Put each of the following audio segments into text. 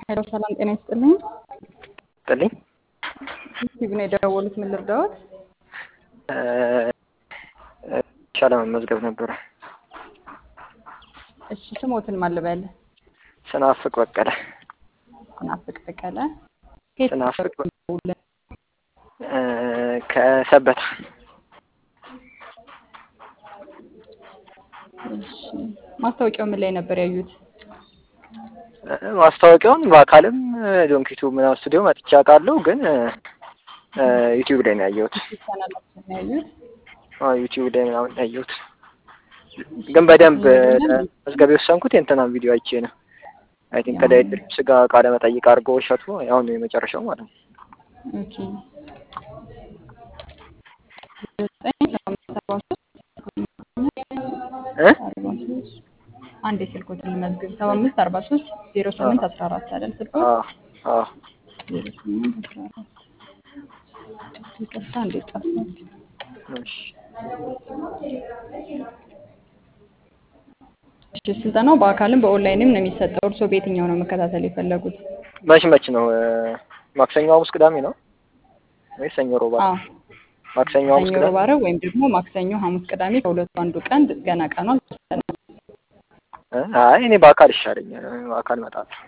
ሄሎ ሰላም ጤና ይስጥልኝ። ጥልኝ ዩቲዩብ ነው የደወሉት። ምን ልርዳዎት? ሻለ መመዝገብ ነበረ። እሺ ስሞትን ማን ልበል? ስናፍቅ በቀለ ስናፍቅ በቀለ። ከየት ስናፍቅ ነበር የደወሉልን? ከሰበታ እሺ ማስታወቂያው ምን ላይ ነበር ያዩት? ማስታወቂያውን በአካልም ዶንኪቱ ምናምን ስቱዲዮ መጥቼ አውቃለሁ፣ ግን ዩቲዩብ ላይ ነው ያየሁት። ቻናላችን ነው ያዩት? አዎ ዩቲዩብ ላይ ምናምን ነው ያየሁት። ግን በደንብ መዝገብ የወሰንኩት የእንትናን ቪዲዮ አይቼ ነው። አይ ቲንክ ከዳዊት ድሪምስ ጋር ቃለ መጠይቅ አድርጎ እሸቱ ያው ነው የመጨረሻው ማለት ነው። ኦኬ ዘጠኝ አምስት አርባ ሶስት እ አርባ ሶስት አንድ የስልኮትን ልመዝግብ ሰባ አምስት አርባ ሶስት ዜሮ ስምንት አስራ አራት አይደል ስልኮ አዎ አዎ ዜሮ ስምንት አስራ አራት ይቅርታ እንዴት ጠፋች? እሺ እሺ ስልጠናው በአካልም በኦንላይንም ነው የሚሰጠው። እርስዎ በየትኛው ነው መከታተል የፈለጉት? መች መች ነው? ማክሰኞ፣ ሐሙስ፣ ቅዳሜ ነው ወይ ሰኞ፣ ሮባ? አዎ ማክሰኞ፣ ሐሙስ፣ ሰኞ፣ ቅዳሜ ሮብ፣ ዓርብ ወይም ደግሞ ማክሰኞ፣ ሐሙስ፣ ቅዳሜ ከሁለቱ አንዱ ቀን ገና ቀኑ አልተወሰነም። እ አይ እኔ በአካል ይሻለኛል። በአካል እመጣለሁ።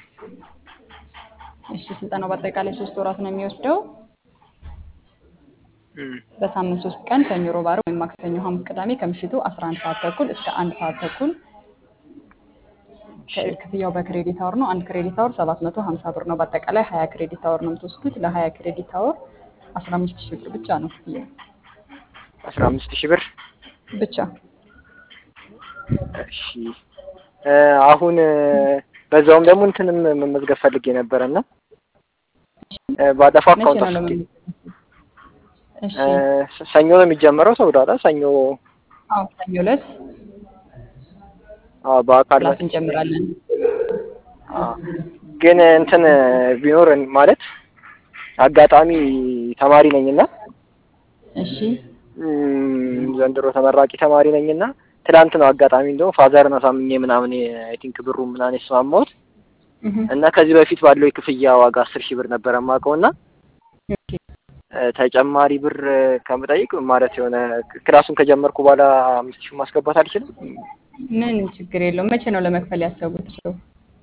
እሺ ስልጠናው በአጠቃላይ ሶስት ወራት ነው የሚወስደው። እም በሳምንት ሶስት ቀን ሰኞ፣ ሮብ፣ ዓርብ ወይም ማክሰኞ፣ ሐሙስ፣ ቅዳሜ ከምሽቱ 11 ሰዓት ተኩል እስከ አንድ ሰዓት ተኩል እሺ ክፍያው በክሬዲት አወር ነው። አንድ ክሬዲት አወር 750 ብር ነው። በአጠቃላይ 20 ክሬዲት አወር ነው የምትወስዱት። ለ20 ክሬዲት አወር 15 ሺህ ብር ብቻ ነው ክፍያው አስራ አምስት ሺህ ብር ብቻ። እሺ እ አሁን በዛውም ደግሞ እንትንም መመዝገብ ፈልጌ ነበረ እና እ ባለፈው መቼ አካውንት ነው አስልኬ ለመመዝገብ? እሺ እ ሰኞ ነው የሚጀመረው ተብሏል። አይደል? ሰኞ አዎ ሰኞ ዕለት አዎ በአካል ክላስ መጥቼ እንጀምራለን። አዎ ግን እንትን ቢኖር ማለት አጋጣሚ ተማሪ ነኝና እሺ እም፣ ዘንድሮ ተመራቂ ተማሪ ነኝና ትላንት ነው አጋጣሚ እንደውም ፋዘርን አሳምኜ ምናምን አይ ቲንክ ብሩ ምናምን የተስማማሁት እህ እና ከዚህ በፊት ባለው የክፍያ ዋጋ አስር ሺህ ብር ነበረ የማውቀው እና ኦኬ እ ተጨማሪ ብር ከምጠይቅ ማለት የሆነ ክላሱን ከጀመርኩ በኋላ አምስት ሺህ ማስገባት አልችልም? ምን ችግር የለውም። መቼ ነው ለመክፈል ያሰቡት? ሰው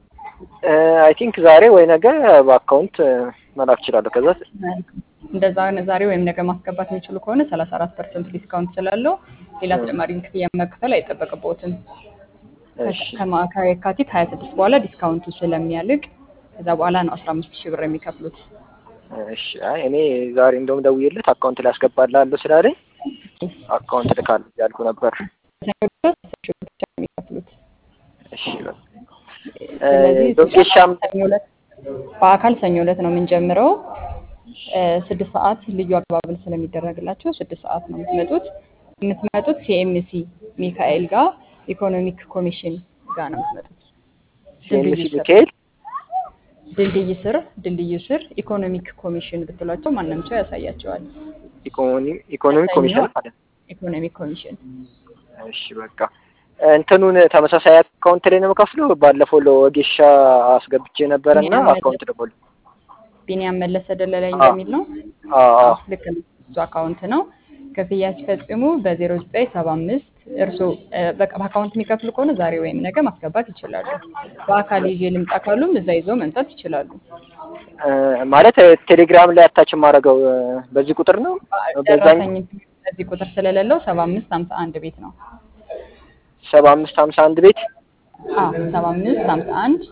አይ ቲንክ ዛሬ ወይ ነገ በአካውንት መላክ እችላለሁ። ከዛ እንደዛ ዛሬ ወይም ነገ ማስገባት የሚችሉ ከሆነ 34 ፐርሰንት ዲስካውንት ስላለው ሌላ ተጨማሪ ክፍያ መክፈል አይጠበቅብዎትም። እሺ ከማ- ከየካቲት 26 በኋላ ዲስካውንቱ ስለሚያልቅ ከዛ በኋላ ነው 15 ሺህ ብር የሚከፍሉት። እሺ አይ እኔ ዛሬ እንደውም ደውዬለት አካውንት ላይ አስገባልሃለሁ ስላለኝ አካውንት ልካለሁ እያልኩ ነበር። ሰኞ ድረስ 10 ሺህ ብር ብቻ ነው የሚከፍሉት። እሺ በቃ ስለዚህ ዶቄሻም ሰኞ ዕለት በአካል ሰኞ ዕለት ነው የምንጀምረው። እ ስድስት ሰዓት ልዩ አቀባበል ስለሚደረግላቸው ስድስት ሰዓት ነው የምትመጡት። የምትመጡት ሲኤምሲ ሚካኤል ጋር ኢኮኖሚክ ኮሚሽን ጋር ነው የምትመጡት። ሲኤምሲ ድልድዩ ስር ሚካኤል ድልድይ ስር ድልድዩ ስር ኢኮኖሚክ ኮሚሽን ብትሏቸው ማንም ሰው ያሳያቸዋል። ኢኮኖሚ ኢኮኖሚ ከሰኞ ኮሚሽን ማለት ነው። ኢኮኖሚክ ኮሚሽን እሺ በቃ እንትኑን ተመሳሳይ አካውንት ላይ ነው የምከፍለው። ባለፈው ለወጌሻ አስገብቼ ነበረ እና ቢኒያም አካውንት ደግሞ ቢኒያም መለሰ ደለለኝ አዎ እንደሚል ነው። አዎ አዎ ልክ ነው። እሱ አካውንት ነው። ክፍያ ሲፈጽሙ በ0975 እርስዎ እ በቃ በአካውንት የሚከፍሉ ከሆነ ዛሬ ወይም ነገ ማስገባት ይችላሉ። በአካል ይዤ ልምጣ ካሉም እዛ ይዘው መምጣት ይችላሉ። እ ማለት ቴሌግራም ላይ አታች የማደርገው እ በዚህ ቁጥር ነው በዛኝ ደረሰኝ በዚህ ቁጥር ስለሌለው 7551 ቤት ነው። ሰባ አምስት ሀምሳ አንድ ቤት አዎ 7551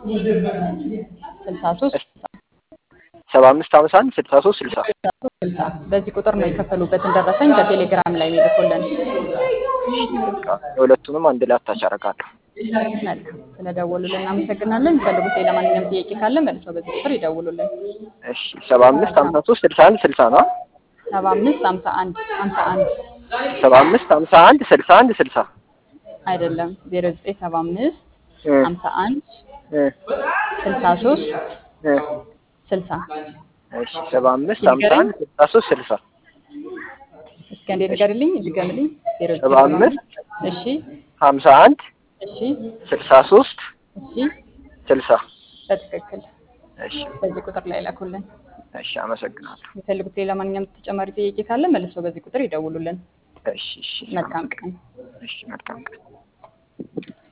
63 ሰባ አምስት ሀምሳ አንድ ስልሳ ሶስት ስልሳ 60 በዚህ ቁጥር ነው የከፈሉበትን ደረሰኝ በቴሌግራም ላይ የሚልኩልን። በቃ የሁለቱንም አንድ ላይ አታች አደርጋለሁ። መልካም ስለደወሉልን እናመሰግናለን። የሚፈልጉት ሌላ ማንኛውም ጥያቄ ካለ መልሰው በዚህ ቁጥር ይደውሉልን። እሺ ሰባ አምስት ሀምሳ ሶስት ስልሳ አንድ ስልሳ ነው አ? 75 51 51 ሰባ አምስት ሀምሳ አንድ ስልሳ አንድ ስልሳ አይደለም 0975 እ 51 እ 63 እ 60 እሺ ሰባ አምስት ሀምሳ አንድ ስልሳ ሶስት ስልሳ እስኪ አንዴ ንገርልኝ ድገምልኝ። ሰባ አምስት እሺ ሀምሳ አንድ እሺ ስልሳ ሶስት እሺ ስልሳ በትክክል እሺ በዚህ ቁጥር ላይ ላኩልን። እሺ፣ አመሰግናለሁ። የፈልጉት ሌላ ማንኛውም ተጨማሪ ጥያቄ ካለ መልሰው በዚህ ቁጥር ይደውሉልን። እሺ እሺ፣ መልካም ቀን። እሺ፣ መልካም ቀን